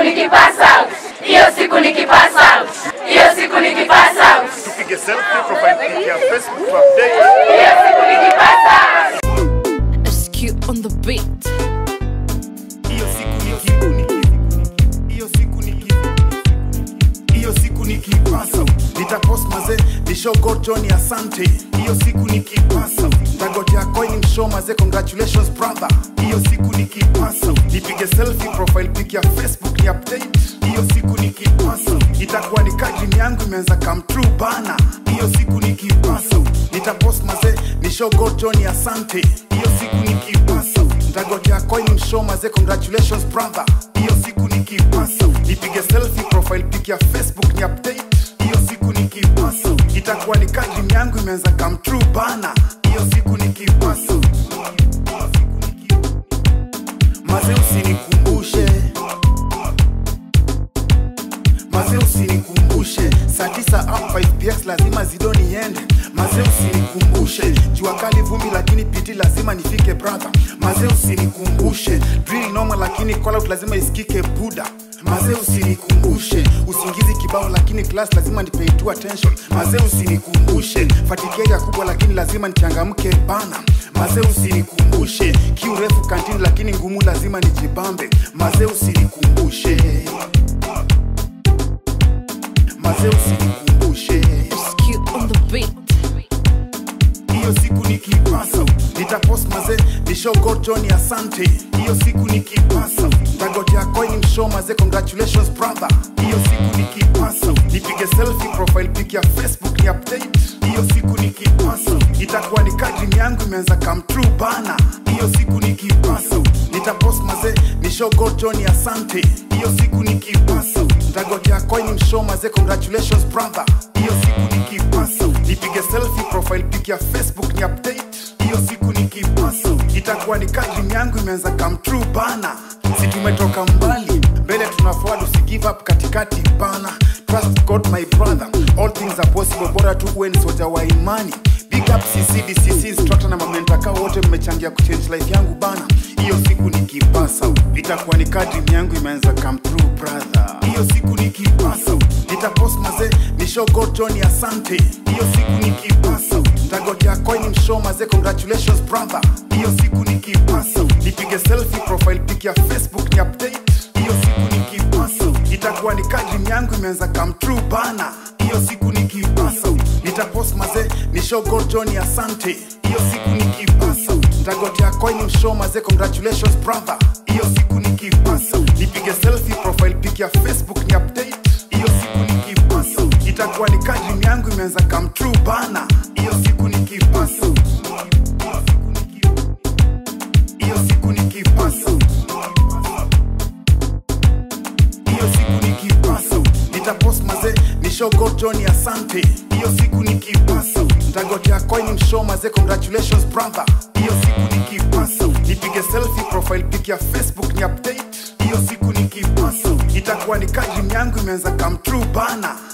nikipass out, hiyo siku nikipass out, hiyo siku nikipass out, tupige selfie profile pic ya Facebook to update. hiyo siku nikipass out. SQ on the beat. hiyo siku ni kibuni hiyo siku ni kibuni hiyo siku ni kipasa nitapost maze nishogo Johnny asante hiyo siku ni kipasa ntagotea coin mshow maze congratulations brother hiyo siku ni kipasa nipige selfie profile pic ya Facebook ni update hiyo siku ni kipasa itakuwa ni kadri yangu imeanza come true bana hiyo siku ni kipasa nitapost maze nishogo Johnny asante hiyo siku ni kipasa ntagotea coin mshow maze congratulations brother hiyo siku ni kipasa nipige selfie profile pic ya facebook ni update hiyo siku ni kipasa itakuwa ni kadri yangu imeanza come true bana hiyo siku ni kipasa maze usinikumbushe maze usinikumbushe saa tisa up 5 px lazima zido niende maze usinikumbushe jua kali vumbi lakini piti lazima nifike brother maze usinikumbushe drill noma lakini call out lazima isikike buda maze usinikumbushe usingizi kibao lakini class lazima nipay tu attention maze usinikumbushe fatikeria kubwa lakini lazima nichangamke bana maze usinikumbushe kiu refu kantini lakini ngumu lazima nijibambe maze usinikumbushe maze usinikumbushe SQ on the beat. hiyo siku ni kipasa nitapost maze nishogo Johnny asante hiyo siku ni kipasa ntagotea coin mshow maze congratulations brother hiyo siku ni kipasa nipige selfie profile pic ya facebook ni update hiyo siku ni kipasa itakuwa ni kadri yangu imeanza come true bana hiyo siku ni kipasa nitapost maze nishogo Johnny asante hiyo siku ni kipasa ntagotea coin mshow maze congratulations brother hiyo siku ni kipasa nipige selfie profile pic ya facebook ni update hiyo siku ni kipasa itakuwa ni kadri yangu imeanza come true bana si tumetoka mbali mbele tuna forward usi give up katikati bana trust god my brother all things are possible bora tu uwe ni soja wa imani big up ccdcc instructor na mamentaka wote mmechangia kuchange life yangu bana hiyo siku ni kipasa itakuwa ni kadri yangu imeanza come true brother hiyo siku ni kipasa nitapost maze nishogo Johnny asante hiyo siku ni kipasa ntagotea coin mshow maze congratulations brother hiyo siku ni kipasa nipige selfie profile pic ya facebook ni update hiyo siku ni kipasa itakuwa ni kadri yangu imeanza come true bana hiyo siku ni kipasa nitapost maze nishogo Johnny asante hiyo siku ni kipasa ntagotea coin mshow maze congratulations brother hiyo siku ni kipasa nipige selfie profile pic ya facebook ni update hiyo siku ni kipasa itakuwa ni kadri yangu imeanza come true bana hiyo siku ni kipasa hiyo siku ni kipasa hiyo siku ni kipasa nitapost maze nishogo Johnny asante hiyo siku ni kipasa ntagotea coin mshow maze congratulations brother hiyo siku ni kipasa nipige selfie profile pic ya facebook ni update hiyo siku ni kipasa itakuwa ni kadri yangu imeanza come true bana